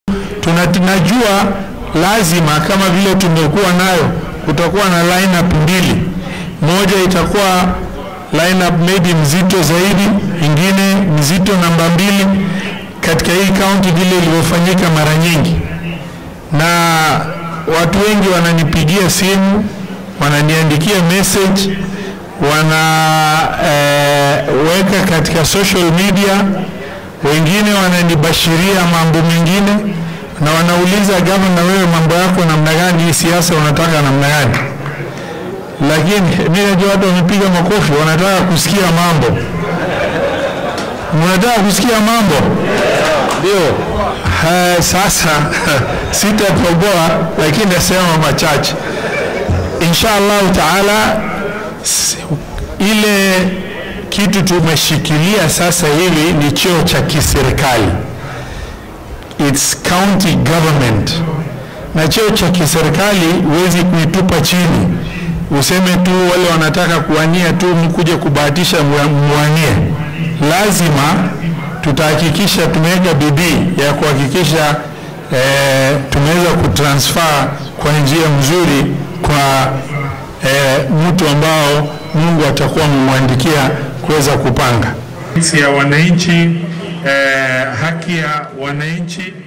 tuna tunajua lazima kama vile tumekuwa nayo, kutakuwa na lineup mbili, moja itakuwa lineup maybe mzito zaidi, ingine mzito namba mbili katika hii kaunti vile ilivyofanyika mara nyingi, na watu wengi wananipigia simu, wananiandikia message, wanaweka eh, katika social media, wengine wananibashiria mambo mengine na wanauliza gavana, wewe mambo yako namna gani? Hii siasa unataka namna gani? Lakini mimi najua watu wamepiga makofi, wanataka kusikia mambo. Mnataka kusikia mambo? Ndio. Uh, sasa sitatoboa, lakini nasema machache insha Allahu taala. Ile kitu tumeshikilia sasa hivi ni cheo cha kiserikali it's county government, na cheo cha kiserikali huwezi kuitupa chini useme tu wale wanataka kuwania tu mkuje kubahatisha mwanie. Lazima tutahakikisha tumeweka bidii ya kuhakikisha eh, tumeweza kutransfer kwa njia mzuri kwa eh, mtu ambao Mungu atakuwa amemwandikia kuweza kupanga ya wananchi eh, haki ya wananchi